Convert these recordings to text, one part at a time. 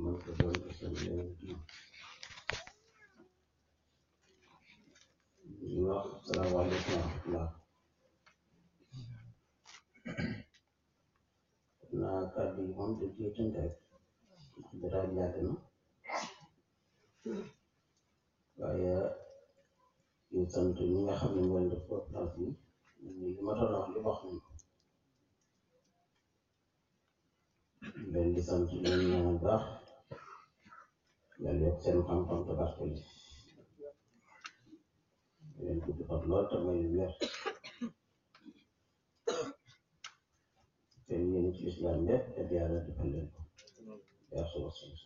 mën ko doon ko seen yeneen ñu wax salaamaaleykum wa rahmatullah naa kàddu yi moom dañ ciy tënk rek jotaay bi yàgg na waaye ñu sant ñi nga xam ne ñoo def conférence bi li ma doon wax li wax nañ ko leen di sant leen ñaanal baax yàlla yokk seen xam-xam te barkeel leen gudd fan lool te may wér seen yéen ci islam lépp te yàlla defal leen ko yaa suba suba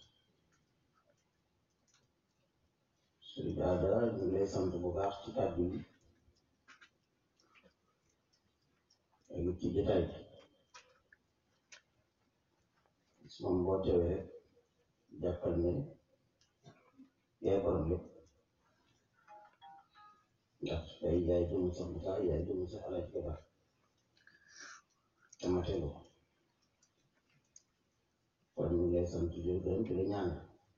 sëriñ Ada ñu ngi lay sant bu baax ci kàddu yi ak ci jotaay bi moom boo teewee jàppal ne yaay borom lépp ndax tey yaay jëm sa Musaa yaay jëm sa Alaaji Babar te matelu ko kon ñu ngi lay sant di gërëm di la ñaanal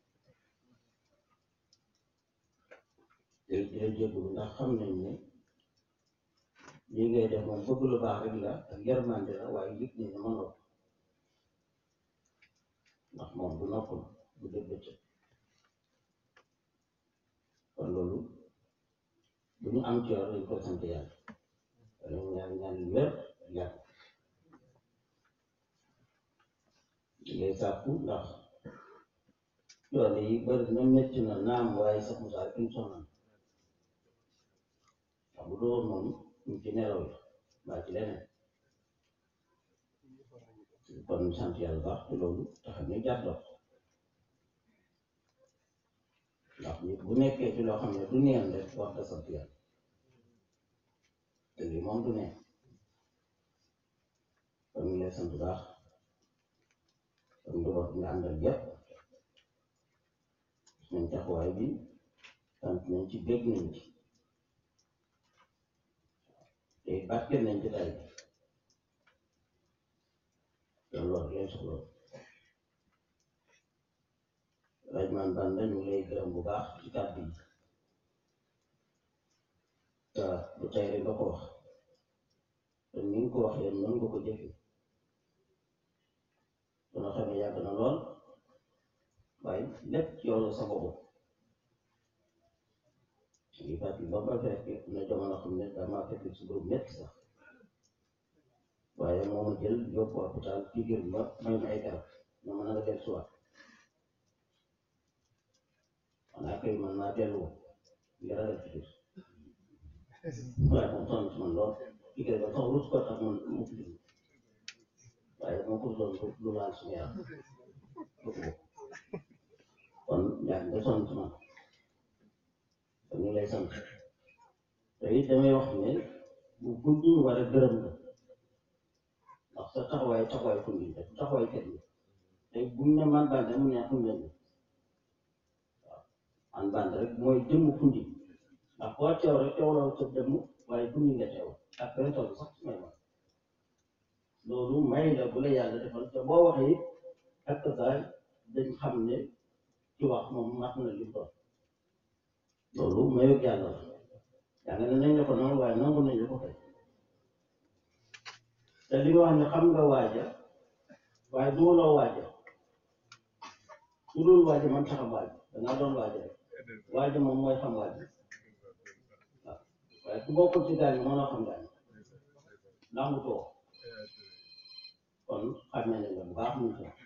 te di la jégalu ndax xam nañ ne lii ngay def moom bëgg lu baax rek la ak yërmande la waaye yëg nañ ne mënoo ko ndax moom du noppal du dégg bëccëg kon loolu bu ñu am ci yoon dañ koy sant yàlla wala ñu ñaan ñaan yu wér yàlla di ngay sàkku ndax yoon yi bëri na métti na naam waaye sax mu saa kenn sonal ndax bu doon moom ñu ci nelaw yi mbaa ci leneen kon ñu sant yàlla baax ci loolu tax ñu jàppal ndax nit bu nekkee ci loo xam ne du neen rek wax nga sant yàlla te lii moom du neen kon ñu lay sant baax kon njaboot nga àndal yépp nañ taxawaay bi sant nañ ci bég nañ ci te barke nañ ci tay bi loolu wax leen soxla laaj man ban dañu lay gërëm bu baax ci kàddu yi te bu tey rek nga ko wax te ni nga ko waxee noonu nga ko jëfee dana xam ne yàgg na lool waaye lépp ci yow la sa bopp ngi fàttali ba ba fekk na jamono xam ne damaa fekk si boobu métti sax waaye moo ma jël yóbbu hôpital figir ma may ma ay garab ma mën a del suwaat xanaa kay man naa dellu ngir ragal figir waaye moom sonn ci man lool figir ba sax rus ko tax man mu figir waaye moo ko doon lu laal suñu yaram kon yaa nga sonn ci man kon ñu lay sant te it damay wax ne bu gudd ñu war a gërëm la ndax sa taxawaay taxawaay kundi rek taxawaay kenn te buñ ne man bande mu ne xam leen waaw man bande rek mooy jëmm kundi ndax boo teew rek teewloo sa jëmm waaye kundi nga teew ak benn tool sax su may wax loolu may la bu la yàlla defal te boo waxee it ak saay dañ xam ne ci wax moom mat na li doon loolu mayug yàlla la yaa nga ne nañ la ko noonu waaye nangu nañ la ko fay te li nga wax ne xam nga waaja waaye duuloo waaja su dul waaja man taxam waaja dangaa doon waaja rek waaja moom mooy xam waaja waaw waaye ku bokkul ci gaañ mënoo xam gaañ nangu too kon xamee nañ la bu baax ñu ci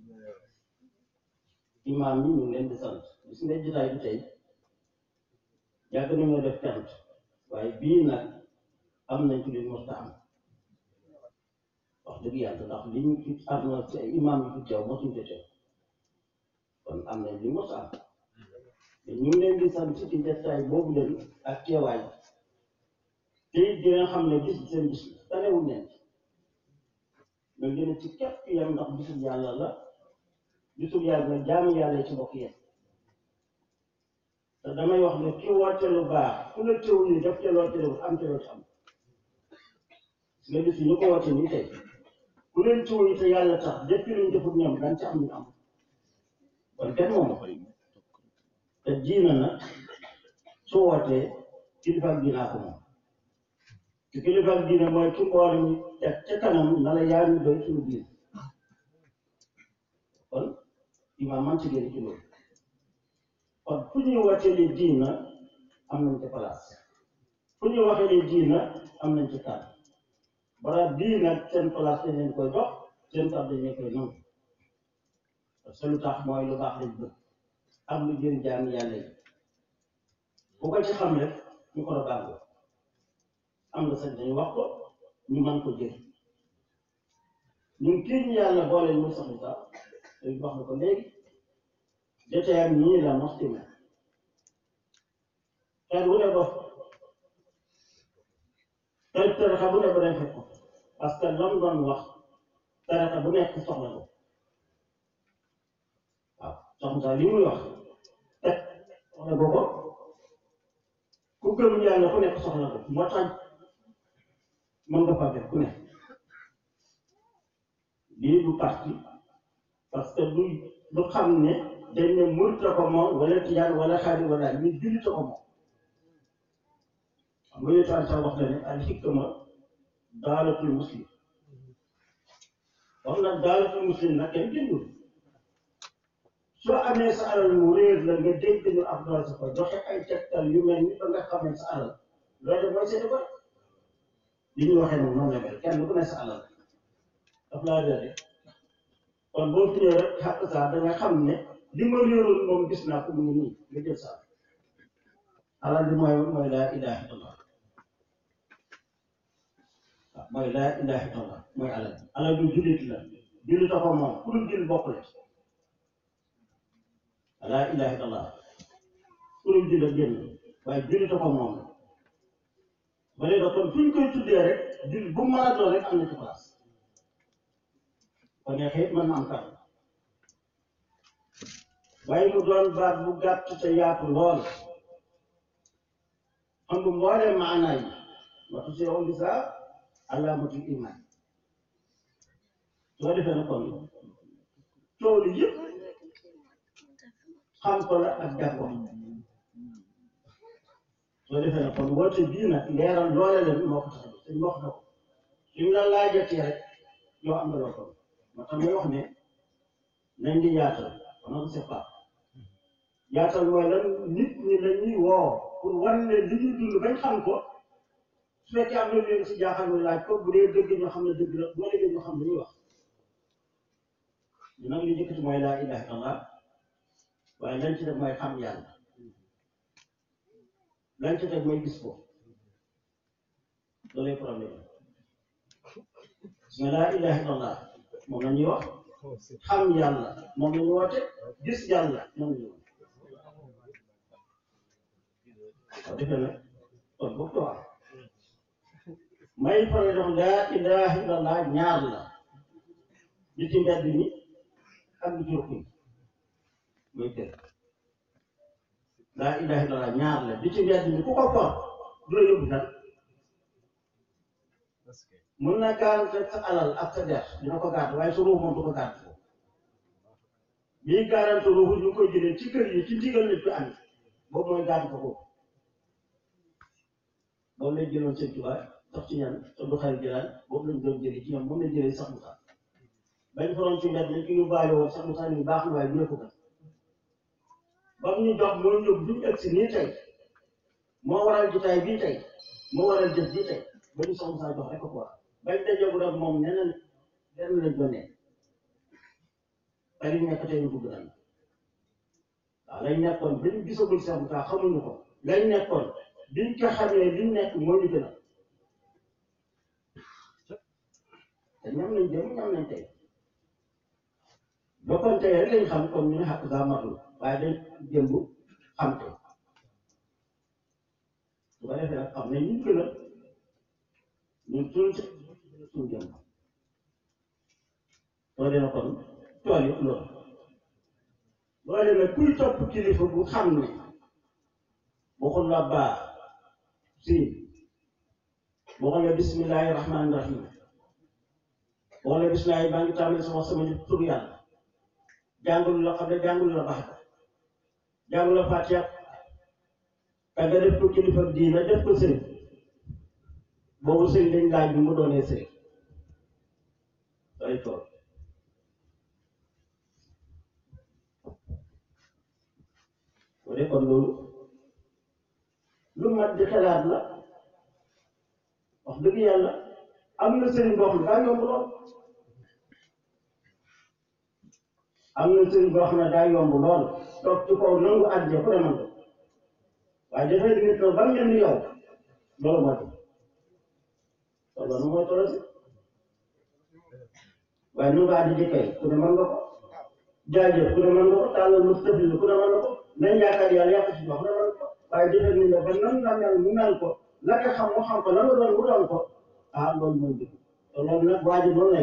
imaam yi ñu ngi leen di sant gis nga jotaay bi tey yàgg nañoo def cant waaye bii nag am nañ ci lu mos a am wax dëgg yàlla ndax li ñu fi am na ci imaam yi fi teew mosuñ ko teew kon am nañ li mos a am te ñu ngi leen di sant ci jotaay boobu leen ak teewaay te it di nga xam ne bis bi seen bis la tanewul neen nga gën a ci képp yam ndax bisul yàlla la bisul yàlla na jaamu yàlla ci bokk yéen te damay wax ne ki woote lu baax ku la teewul ni def te loo teewul am te loo ci am nga gis ñu ko woote nii tey ku leen teewul te yàlla tax def luñ defut ñoom dañ ci am ñu am kon kenn moomu ko te diina nag su wootee kilifa diinaa ko moom te kilifa diina mooy ki mboole mi teg ca kanam na la yaa ñu doy suñu diin kon imaam man ci génn ci loolu kon fu ñuy wootee ni diina am nañ ci place fu ñuy waxee ni diina am nañ ci kàddu bara diina seen place dañ leen koy jox seen kàddu dañ leen koy nangu parce que lu tax mooy lu baax lañ bëgg am lu jëriñ jaami yàlla yi bu ko ci xam rek ñu ko baaxoo am nga sañ dañu wax ko ñu mën ko jël ñun kii ñu yàlla boole muy sax sax dañ wax na ko léegi joteyam ñii la mos ci mel xel wu ne ba xel tarixa bu ne ba dem fekk ko parce que lam doon wax tarixa bu nekk soxla ko waaw soxna sax li muy wax teg soxla ko ko ku gëm yàlla ku nekk soxla ko moo tax mën nga faa def ku ne lii du parti parce que du du xam ne dañ ne murit la ko moom wala tijaan wala xaadir wala ñu jullit la ko moom xam nga yooyu sax wax na ne al hikma daalatul muslim wax na daalatul muslim nag kenn jëndul soo amee sa alal mu réer la nga dégg ñu ab doole sa ko joxe ay tegtal yu mel ni ba nga xamee sa alal loolu de mooy seeni ko li ñu waxee moom noonu la mel kenn ku ne sa alal daf laa réere kon boo fi ñëwee rek xàq saa da nga xam ne li ma réeroon moom gis naa ko mu ngi nii nga jël saa alal bi mooy mooy laa ilaha illallah waaw mooy laa ilaha illallah mooy alal bi alal bi jullit la jullit a ko moom ku dul jullit bokk la laa ilaha illallah ku dul jullit génn waaye jullit a ko moom ba léegi nag kon fu ñu koy tuddee rek jullit bu mu mën a doon rek am na ci place kon neexee it mën na am kàddu waaye mu doon baat bu gàtt te yaatu lool xam nga mboolee maanaa yi watu si yow lisa alaamatul iman soo defee na kon toolu yëpp xam ko la ak jàpp ko soo defee na kon woote bii nag leeral loole leen moo ko tax a suñ wax na ko suñ la laajatee rek yow am nga loo ko moo tax may wax ne nañ di yaatal on ne sait pas yaatal mooy lan nit ñi la ñuy woo pour wan ne li ñuy dund bañ xam ko su fekkee am na lu leen si jaaxal ñu laaj ko bu dee dëgg ñoo xam ne dëgg la boo déggee ñoo xam ne ñuy wax ñu nag li njëkkati mooy laa ilaha illallah waaye lañ ci def mooy xam yàlla lañ ci def mooy gis ko loolu problème nga laa ilaha illallah moom la ñuy wax xam yàlla moom la ñu woote gis yàlla moom la ñu woote waaw defe nag kon boobu ko wax may faral di wax laa ilaha illallah ñaar la li ci mbedd mi ak li ci rukk yi muy kër laa ilaha illallah ñaar la li ci mbedd mi ku ko for du la yóbbu tan mun na garanti sa alal ak sa der dina ko gàtt waaye su ruux moom du ko gàtt foofu bii garanti ruuxu ñu ngi koy jëlee ci kër yi ci ndigal nit fi am boobu mooy gàtt ko foofu boobu lañ jëloon seen tubaab sax ci ñan te du xarit jëlaat boobu lañ doon jëlee ci ñoom moom lañ jëlee sax Moussa bañ foroon ci mbedd lañ ko yóbbaale woon sax Moussa ni baax na waaye jëlee ko kat ba mu ñu jox moo ñëw duñu egg si nii tey moo waral jotaay bii tey moo waral jëf bii tey ba ñu sax Moussa jox rek ko ko bañ dajoo rek moom neneen lenn lañ doon nekk bari nekk tey ñu bëgg nañ waaw lañ nekkoon bañ gisagul Cheikh Moussa xamuñu ko lañ nekkoon biñ ko xamee liñ nekk moo ñu gën a te ñam nañ jëm ñam nañ tey bokkoon tey rek lañ xam comme ñu ne xàq gaa matul waaye dañ jëmb xam tey su ko defee nag xam nañ ñu gën a ñun suñ suñ jëm soo dee kon tool yëpp loolu boo demee kuy topp kilifa bu xam ne waxul la baax si waxul la bismillahi rahmaani rahim waxul la bismillahi maa ngi tàmbali sama sama nit tur yàlla jàngul la xam ne jàngul la baax jàngul la fatiha ka nga def ko kilifa diina def ko sëriñ boobu sëriñ dañ laaj bi mu doonee sëriñ day tool bu dee kon loolu lu mat di xelaat la wax dëgg yàlla am na sëriñ boo xam ne daa yomb lool am na sëriñ boo xam ne daa yomb lool toog ci kaw nangu àddina ku ne man ko waaye dafay di nit ba mel ni yow loolu moo tax loolu mooy toll si waaye nu nga àddi jëkkay ku ne mën nga ko jaajëf ku ne mën nga ko tàllal lu tëbli ku ne mën nga ko nañ yaakaar yàlla yàq si wax ne mën ko waaye dafay nit ba nan nga mel mu mel ko la nga xam mu xam ko la nga doon mu doon ko ah loolu mooy dëgg te loolu nag waa ji noonu lay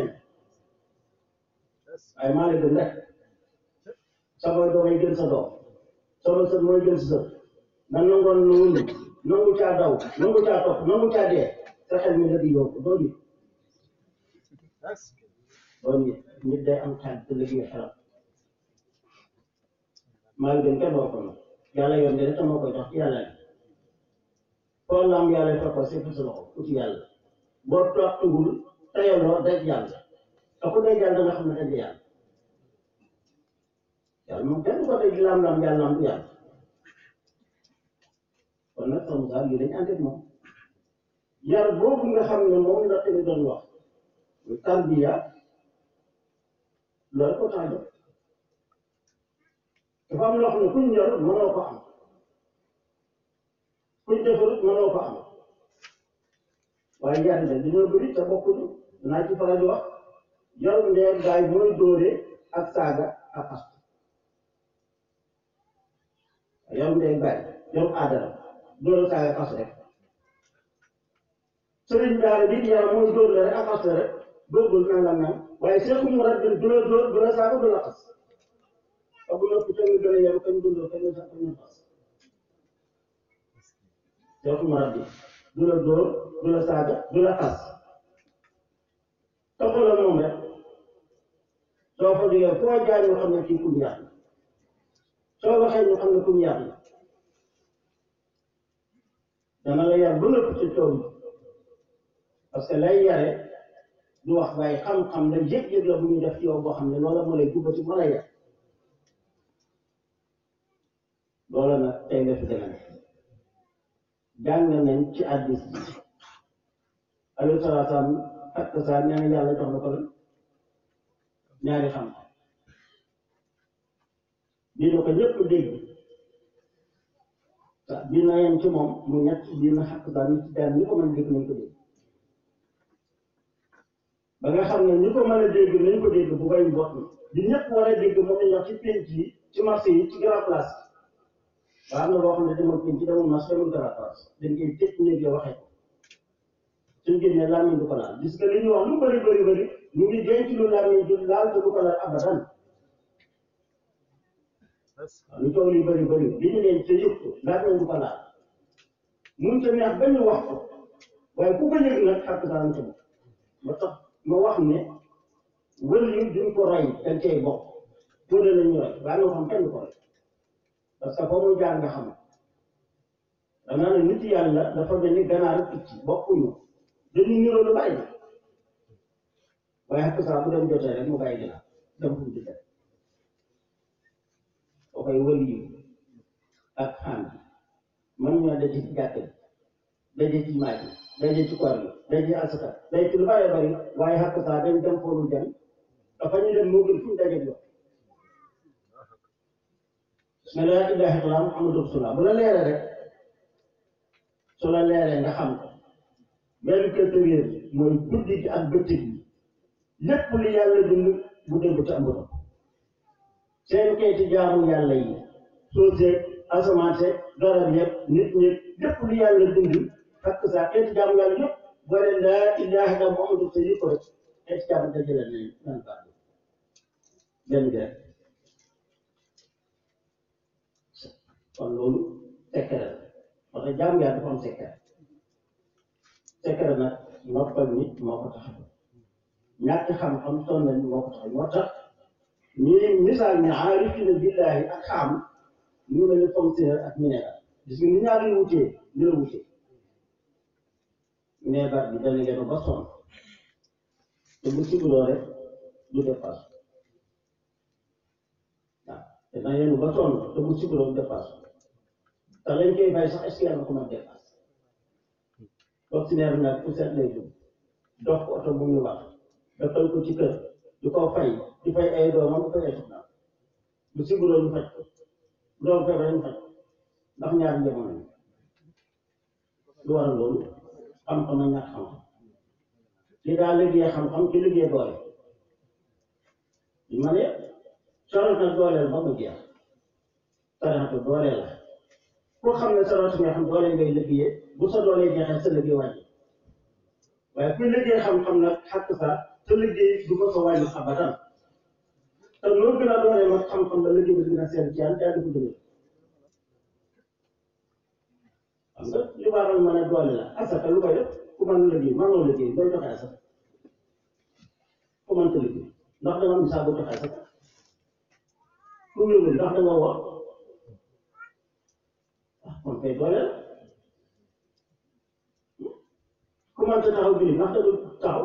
waaye maa la gën rek sa boy doomay gën sa doom sama sët mooy gën sa sët na nangoon nangu nangu caa daw nangu caa topp nangu caa dee sa xel mi la di yóbbu doo nit doo nit nit day am xel te liggéey xelam maa ngi gën kenn wax ko nag yàlla yoon de rek moo koy jox ci yàlla bi foo la am yàlla fekk ko si sa loxo uti yàlla boo toogtugul tayaloo daj yàlla te ku daj yàlla nga xam ne daj yàlla yàlla moom kenn ko daj lam-lam yàlla am du yàlla kon nag sama saa lii dañ ànd ak moom yar boobu nga xam ne moom la tamit doon wax muy tarbiya loolu ko tax a jóg dafa am loo xam ne kuñ yor mënoo ko am kuñ defarut mënoo ko am waaye yar de dañoo bëri te bokkuñu dinaa ci faral di wax yor ndeer gaay mooy dóore ak saaga ak xas yor ndeer gaay yor aadara dóore saaga ak xas rek sëriñ daara bi yàlla mooy dóor la rek ak xas la rek dóorgul nangam nang waaye seeku mu rab du la dóor du la saaga du la xas te bu noppi tamit gën a yaru kañ dundoo kañ sax kañ xas seeku mu rab du la dóor du la saaga du la xas topp la moom rek soo fa jógee foo jaar ñu xam ne kii kum yar la soo waxee ñu xam ne kum yar la dana la yar ba nëpp ci tool parce que lay yare du wax waaye xam-xam la yëg-yëg la bu ñu def ci yow boo xam ne loola moo lay jubbati moo lay yar loola nag tey la fi gën a nekk jàng nañ ci addis bi alayhi salaatu salaam ak saa nee na yàlla jox na ko la ñaari xam-xam bii na ko ñëpp dégg waaw bii na yem ci moom mu ñett bii na xàq saa ni ci daan ñi ko mën a dégg nañ ko dégg ba nga xam ne ñi ko mën a dégg nañ ko dégg bu bay mbott di ñëpp war a dégg moom lañ wax ci penc yi ci marché yi ci grand place waaw am na boo xam ne demoon penc demoon marché demoon grand place dañ koy tëj néeg ya waxee ko suñ génnee làmmiñ du ko laal gis nga li ñuy wax lu bëri bëri bëri ñu ngi denc lu làmmiñ du laal te du ko laal abadan waaw lu coow li bëri bëri li ñu leen te yëg ko làmmiñ du ko laal mun te neex ba ñu wax ko waaye ku ko yëg nag xàq daan ko ba tax ma wax ne wël yi duñ ko roy dañ cay bokk fóode la ñu roy waaye nga xam kenn ko roy parce que foo mu jaar nga xam danaa ne nit yàlla dafa mel ni ganaar ak picc bokkuñu dañuy niroo lu bàyyi waaye xakk saa bu dem jotee rek mu bàyyi ganaar dem fu mu di def boo koy wël yi ak xaan bi man ñoo daje ci jàkk bi daje ci maaj bi daje ci koor bi daje ci asaka daje ci lu bëree bëri waaye xakk saa dañ dem foolu dem dafa ñu dem moo gën fu ñu daje yow ne laa ilaaha illallaah Muhammadu rasuulullaah bu la leeree rek su la leeree nga xam ko benn culture mooy guddi gi ak bëccëg bi lépp li yàlla dund bu dégg te amul seen keeti jaamu yàlla yi soo seeg asamaan seeg garab yeeg nit ñi lépp li yàlla dund fekk saa keeti jaamu yàlla yëpp boo leen laa ilaaha illallaah Muhammadu sa yi ko rek keeti jaamu dajale nañ nan baat benn bi rek kon loolu secret la parce que jaamu yàlla dafa am secret secret nag noppal nit moo ko tax ñàkk xam-xam sonn nañ moo ko tax moo tax ñii misaal ni aarifina billahi ak xam ñu mel ni fonctionnaire ak minéral gis nga ni ñaar yu wutee ñu la wutee minéral bi dana yenu ba sonn te bu siguloo rek du dépasse waaw te dana yenu ba sonn te bu siguloo du dépasse te lañ koy bàyyi sax est-ce que yàlla ko mën dépasse fonctionnaire bi nag pour seet lay dugg dox ko oto bu muy wax dafal ko ci kër du ko fay di fay ay doomam du fay ay soxnaam bu siguloo ñu faj ko doom feebar ñu faj ndax ñaari jamono yi lu waral loolu xam-xam ak ñàkk xam-xam ki daa liggéey xam-xam ki liggéey doole li ma ne sorot na dooleel ba mu jeex saratu doole la koo xam ne sorot nga xam doole ngay liggéeyee bu sa doole jeexee sa liggéey wàññi waaye kuy liggéey xam-xam nag xàq sa sa liggéey du ko fa wàññi abadan te loolu gën a doole mag xam-xam la liggéey bi gën a seen ci yàlla te du ko dëgër xam nga li waral ma ne doole la asaka lu koy def ku mën liggéey mënoo liggéey doo joxe asaka ku mënta liggéey ndax danga am saa boo joxe asaka ku wéwul ndax danga wax ah kon kay doole la ku mënta taxaw julli ndax danga taxaw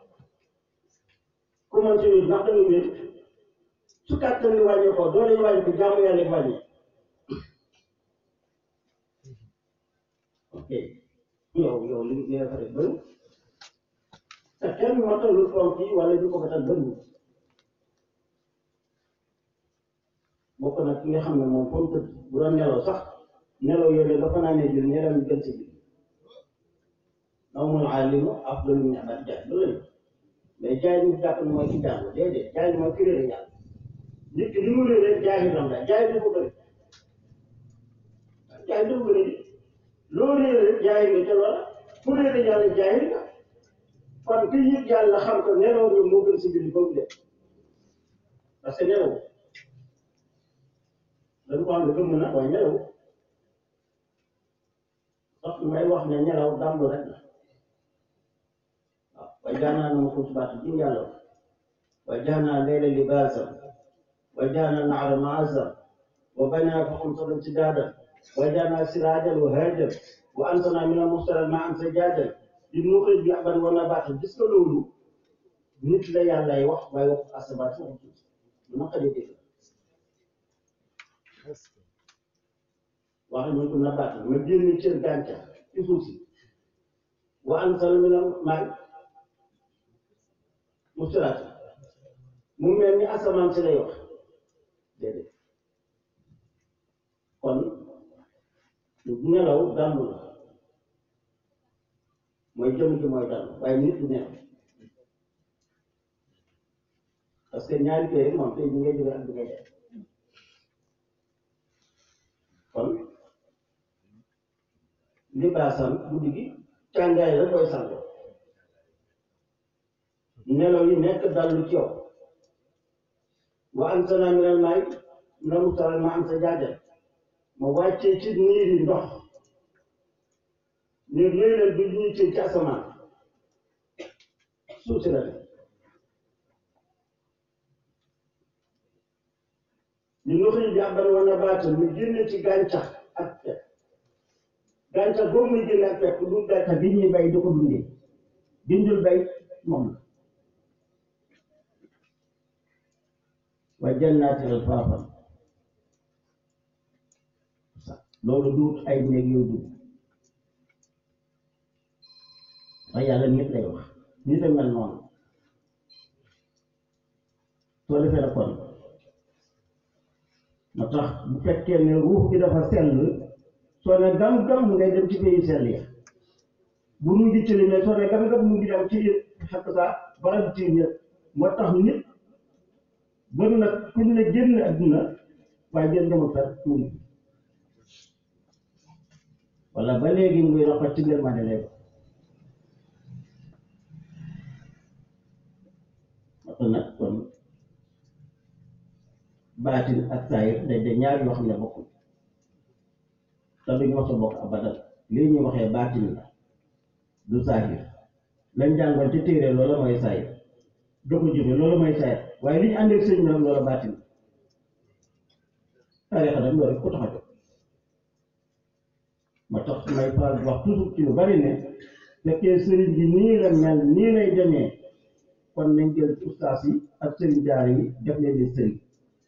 ku mënta wér ndax danga wér su kàttan li wàññee ko doole yi wàññi ko jaamu yàlla yi wàññi ok yow yow li li nga fa def bëri te kenn matalul fonk yi wala ñu ko matal bëriwul bokk nag ki nga xam ne moom foofu tëdd bu doon nelaw sax nelaw yooyu dafa naa ne jël nelaw ñu gën si biir nawmul aalimu afdalu min ibadati jaay loolu la mais jaay ñu jàpp ne mooy ki jàng déedéet jaay mooy ki réere yàlla nit ki li mu réere jaay lam la jaay du ko bëri jaay du ko bëri loo réere jaay nga ca loola ku réere yàlla jaay nga kon ki yëg yàlla xam ko nelaw bi moo gën si biir ba mu def parce que nelaw dañu ko xam ne gëm na waaye nelaw sax may wax ne nelaw dallu rek la waaw waaye jaanaa na ma ko subaatu ji yàlla waaye jaanaa leela libaasan waaye jaanaa naara maasan wa banaa fakum sablan sidaadan waaye jaanaa siraajan wa haajan wa anzalnaa mina al-mu'siraati maa'an sajaajan linukhrija bihi habban wa nabaatan gis nga loolu nit la yàllay wax waaye wax asamaan si waxu suuf lu naqaree dégg wax ñu ko nabaatan ma génne cër gàncax ci suuf si wa anzalnaa mina al-maa'i mu'siraati mu mel ni asamaan si lay wax déedéet kon nelaw dallu la mooy jëm ji mooy dallu waaye nit du nelaw parce que ñaari kër moom tey bi ngay jóge ak bi ngay def kon libaasan guddi gi càngaay la koy sàngoo nelaw yi nekk dallu ci yow wa anzalnaa minal maa'i minal mu'siraati maa'an sajaajan ma wàccee ci niir yi ndox niir yooyu leen du ñuy ci ci asamaan suuf si la ne li nuxrij bi habban wa nabaatan mu génne ci gàncax ak pepp gàncax boobu muy génne ak pepp du gàncax bi ñuy bay di ko dundee bindul bay moom la wa jannaatin alfaafan loolu duut ay néeg yooyu dugg waaye yàlla nit lay wax nit a mel noonu soo defee la kon moo tax bu fekkee ne ruux bi dafa sell soo ne gam-gam ngay dem ci pays sell ya bu mu ngi tëli mais soo ne gam-gam mu ngi dem ci xakk sa barab ci ñëpp moo tax nit bon nag kuñ ne génn adduna waaye génn dama fer tuuti wala ba léegi muy rafet ci ngir mane léegi parce que nag kon baatin ak saayir dañ de ñaar yoo xam ne bokkul te duñ mos a bokk abadan lii ñu waxee baatin la du saayir lañ jàngoon ci téere loolu mooy saayir do ko jëfe loolu mooy saayir waaye li ñu àndee sëñ bi nag loola baatin tarixa nag loolu rek ko tax a jóg ma tax may faral di wax toujours ci lu bari ne fekkee sëriñ bi nii la mel nii lay demee kon nañ jël ustaas yi ak sëriñ jaar yi def leen di sëriñ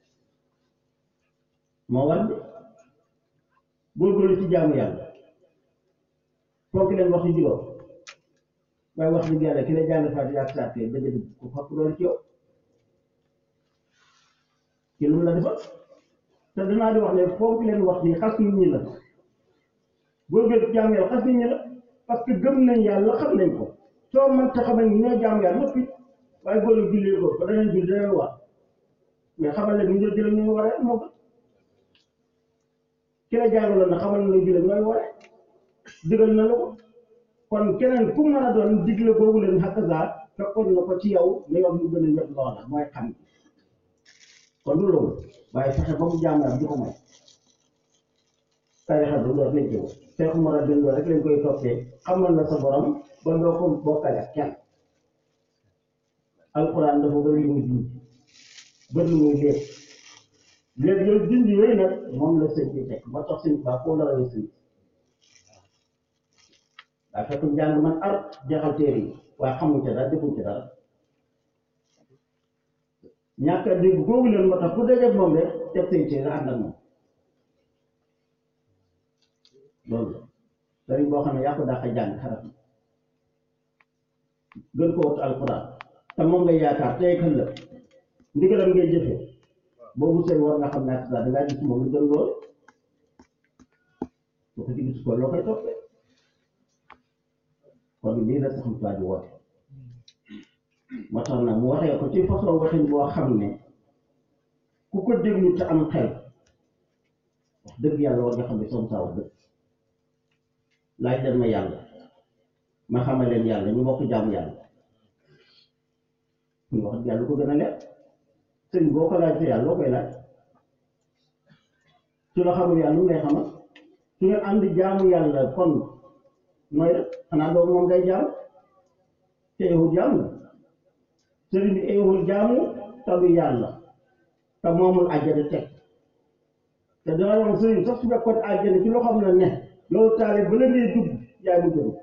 moo war bi góorgóorlu ci jaamu yàlla foog leen wax yu juróom waaye wax dëgg yàlla ki la jàng Faatiha ak saar dëgg dëgg ku fàpp loolu ci yow ci lu mu la defal te danaa di wax ne foog leen wax ni xas nit ñi la góorgóorlu ci jaamu yàlla xas nit ñi la parce que gëm nañ yàlla xam nañ ko soo mën ta xamal ni ñoo jaamu yàlla noppi waaye góor yu jullee ko ba danañ julli danañ wax mais xamal leen ni ñoo jëlee ñu waree moo gën ki la jàngaloon na xamal na jullee ñooy waree digal na la ko kon keneen ku mën a doon digle boobu leen hakaza fekkoon na ko ci yow nga yor lu gën a wér loola mooy xam kon du loolu waaye fexe ba mu jaamu yàlla du ko may tarixa du loolu lañ jëw Seex Umar a dëndoo rek lañ koy toppee xamal na sa borom ba doo ko bokkale ak kenn alquran dafa bëri lu muy dindi bëri lu muy léeg léegi yooyu dindi yooyu nag moom la sëñ bi teg ba tax sëñ baa foo la rawee sëñ daa fekk njàng man ar jeexal téere yi waaye xamuñ ca dara defuñ ca dara ñàkk a dégg googu leen moo tax ku dajeeg moom rek teg say téere ànd ak moom loolu la sëriñ boo xam ne yaa ko daa ko jàng xarab gën ko wattu alquran te moom ngay yaakaar tey kan la ndigalam ngay jëfee boobu sëriñ war nga xam ne ak saa dangaa gis moom lu gën loolu su ko ci gis ko loo koy toppee kon lii la saxam saa ji woote moo tax nag mu waxee ko ci façon waxin boo xam ne ku ko déglu te am xel wax dëgg yàlla war nga xam ne som saa wax dëgg laaj leen ma yàlla ma xamal leen yàlla ñu bokk jaamu yàlla ñu wax yàlla ko gën a leer sëñ boo ko laaj te yàlla loo koy laaj su la xamul yàlla lu ngay xamal su ngeen ànd jaamu yàlla kon nooy rek xanaa doomu moom ngay jaamu te yowul jaamu sëriñ bi yowul jaamu talu yàlla te moomul àjjana teg te dama wax sëriñ sax su fekkoon àjjana ci loo xam ne ne yow taale ba la ngay dugg yaay mu jëm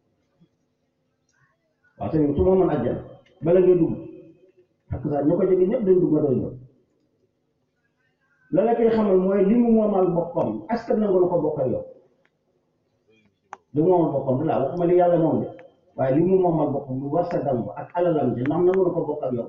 waaw sëriñ su moomoon àjjana bala ngay dugg ak saa ñu ko jege ñëpp dañ dugg nga doy ñëw la la koy xamal mooy li mu moomal boppam est-ce que nangu na ko bokk ak yow li mu moomal boppam laa waxuma li yàlla moom de waaye li mu moomal boppam mu war sa dam ak alalam de ndax nangu na ko bokk ak yow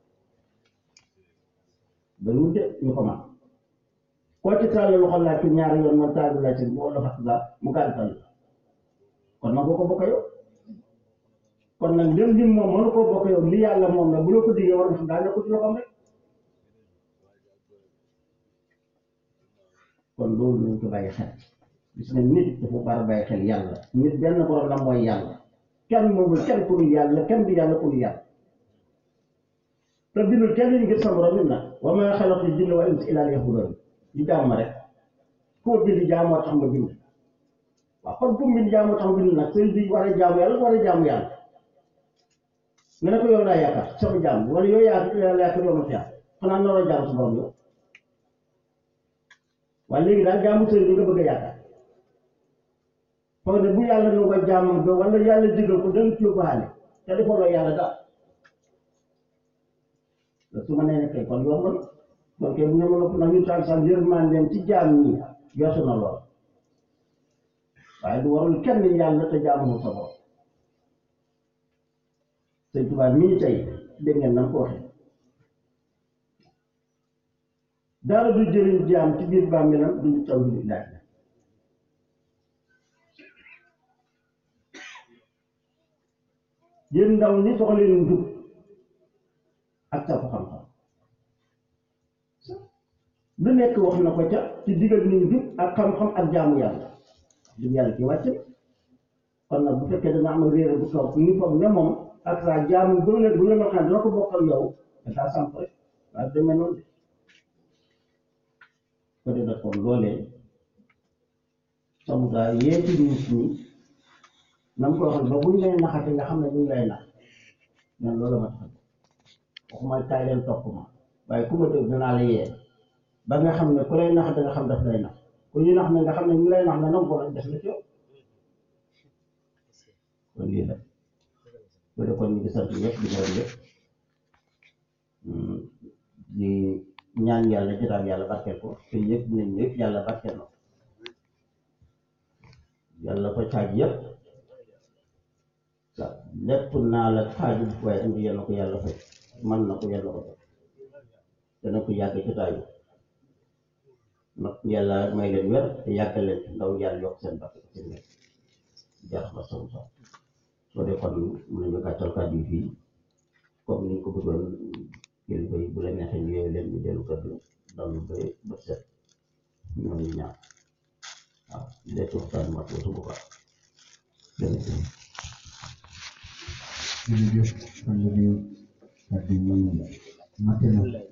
ba lu de ñu ko man koo ci taal loxo laaj ci ñaari yoon man taal laaj ci boo loxo ak mu gàltal kon nangu ko bokk ak yow kon nag ndem lim moom mënu koo bokk yow li yàlla moom la bu la ko diggee war nga xam daa nekk ci loxoom rek kon loolu nañ ko bàyyi xel gis nga nit dafa war a bàyyi xel yàlla nit benn borom la mooy yàlla kenn moomul kenn ku dul yàlla kenn du yàlla ku dul yàlla te bindul kenn ñu ngir sa borom nit nag wa maa xalaqtu jinna wal insa illaa liya'buduun di jaam ma rek koo bind jaamoo tax ma bind waaw kon ku bind jaamoo tax ma bind nag sëñ bi war a jaamu yàlla war a jaamu yàlla nga ne ko yow laa yaakaar sama jaam wala yow yaa yàlla yaakaar yow ma fi xanaa noonu la jaamu sa borom yow waaye léegi daal jaamu sëriñ bi nga bëgg a yaakaar foog ne bu yàlla nu nga jaamam ba wala yàlla digal ko danga ci yóbbaale te defoo loo yàlla daal la su ma nee ne kay kon yomb na kon kay bu ñu mën a na ñu taal sax yërmandeem ci jaam ñi yoosu na lool waaye du warul kenn yàlla te jaamu sa borom sëñ Tuubaa mii tey dégg ngeen na ko waxee dara du jëriñ jaam ci biir bàmmeelam duñu taw du ilaaj la yéen ndaw ñi soxla leen njub ak sa xam-xam lu nekk wax na ko ca ci digal ni njub ak xam-xam ak jaamu yàlla jub yàlla ci wàcc kon nag bu fekkee dana am réere bu toog ñu foog ne moom ak sa jaamu bu ne bu ñu xam dina ko bokkal yow dafa samp rek waaye demee noonu de ko de kon loolee samu daa yee ci nit ñi na mu ko waxal ba buñ lay naxate nga xam ne ñu ngi lay nax man loolu ma tax waxuma kaay leen topp ma waaye ku ma dégg dinaa la yee ba nga xam ne ku lay nax da nga xam daf lay nax ku ñu nax ne nga xam ne ñu lay nax ne nangu ko nag def na ci yow kon lii la bu dee kon ñu ngi sant ñëpp di gërëm ñëpp di ñaan yàlla jotaam yàlla barkeel ko te yëpp nañ ñëpp yàlla barkeel na ko yàlla ko caaj yëpp waaw lépp naa la xaaju waaye indi yal na ko yàlla fay man na ko yàlla ko def dana ko yàgg jotaay bi nag yàlla may leen wér te yàggal leen ndaw yàlla yokk seen barke seen wér jar ma sow sax soo dee kon mën nañu gàttal kàddu yi fii comme ni ñu ko bëggoon kilifa yi bu la neexee ñu yeewu leen ñu dellu kër gi dallu ba ba set ñoo ñu ñaan waaw léegi waxtaan mat watu bu baax jërëjëf jërëjëf xam nga ni kàddu yi mate na